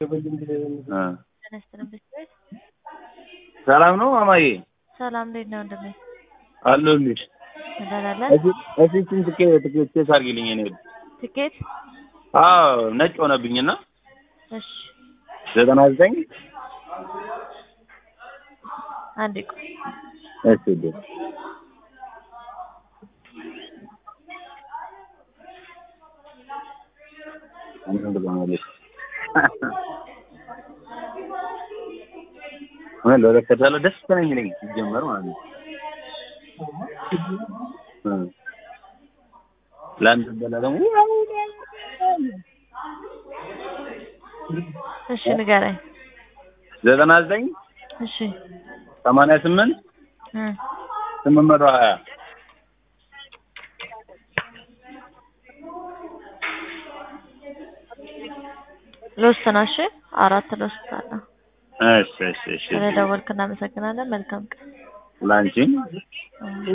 ሰላም ነው ማማዬ? ሰላም እንዴት ነው ወንድሜ? አለሁልሽ። ትበላለህ? እሺ ትኬት ትኬት ቼክ አድርጊልኝ። እኔ ትኬት? አዎ ነጭ ሆነብኝና እሺ ዘጠና ዘጠኝ አንዴ ቆይ። እሺ ደ ምን ለረከታለ ደስ ነው የሚለኝ ሲጀመር ማለት ነው። ለአንድ በላ ደግሞ እሺ ንገረኝ። ዘጠና ዘጠኝ እሺ ሰማንያ ስምንት እ ስምንት መቶ ሀያ ሎስት ነው። እሺ አራት ሎስት አለ። እሺ እሺ እሺ ስለደወልክ እናመሰግናለን። መልካም ቀን። ላንቺም